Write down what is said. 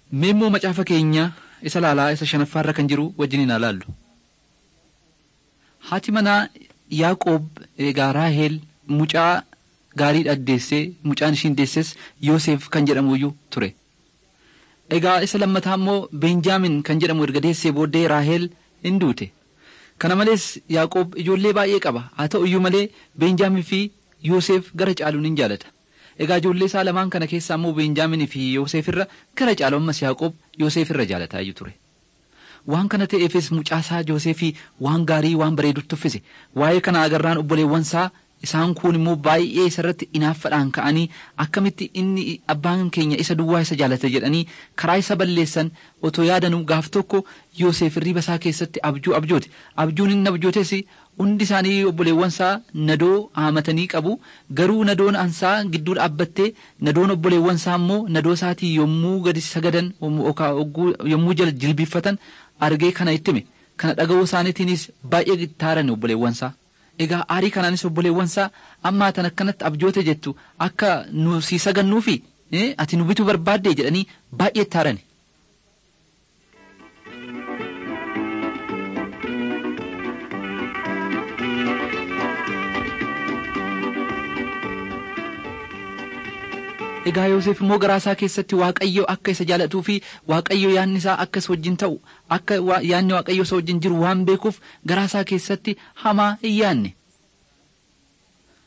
Mee immoo macaafa keenya isa laalaa isa shanaffaarra kan jiru wajjin haa laallu. Haati manaa Yaaqoob egaa Raaheel mucaa gaarii addeessee mucaan ishiin deesses Yoosef kan jedhamuyyuu ture. Egaa isa lammataa immoo Beenjaamin kan jedhamu erga deessee booddee Raaheel hin duute. Kana malees Yaaqoob ijoollee baay'ee qaba. Haa ta'u iyyuu malee Beenjaamin fi Yoosef gara caaluun hin jaalata. Egaa ijoollee isaa lamaan kana keessaa immoo Beenjaaminii fi Yoosef irra gara caalu ammas Yaaqoob Yoosef irra jaalataa iyyuu ture. Waan kana ta'eefis mucaasaa Yoosefii waan gaarii waan bareedutti uffise. Waa'ee kana agarraan obboleewwan isaa isaan kun immoo baay'ee isarratti inaaffaadhaan ka'anii akkamitti inni abbaan keenya isa duwwaa isa jaalata jedhanii karaa isa balleessan otoo yaadanuu gaaf tokko Yoosef riba isaa keessatti abjuu abjoote. Abjuun inni abjootes hundi isaanii obboleewwan isaa nadoo haamatanii qabu garuu nadoon ansaa gidduu dhaabbattee nadoon obboleewwan isaa immoo nadoo isaatii yommuu gadi sagadan yommuu jala jilbiffatan argee kana ittime kana dhaga'uu isaaniitiinis baay'ee taaran obboleewwan isaa. Egaa aarii kanaanis obboleewwan isaa ammaa tan akkanatti abjoote jettu akka nu sii sagannuufi ati nu bituu barbaadde jedhanii baay'ee taarani. Egaa Yoosef immoo garaa isaa keessatti Waaqayyo akka isa jaalatuu fi Waaqayyo yaanni isaa akka isa wajjin ta'u akka yaanni Waaqayyo isa wajjin jiru waan beekuuf garaa isaa keessatti hamaa hin yaanne.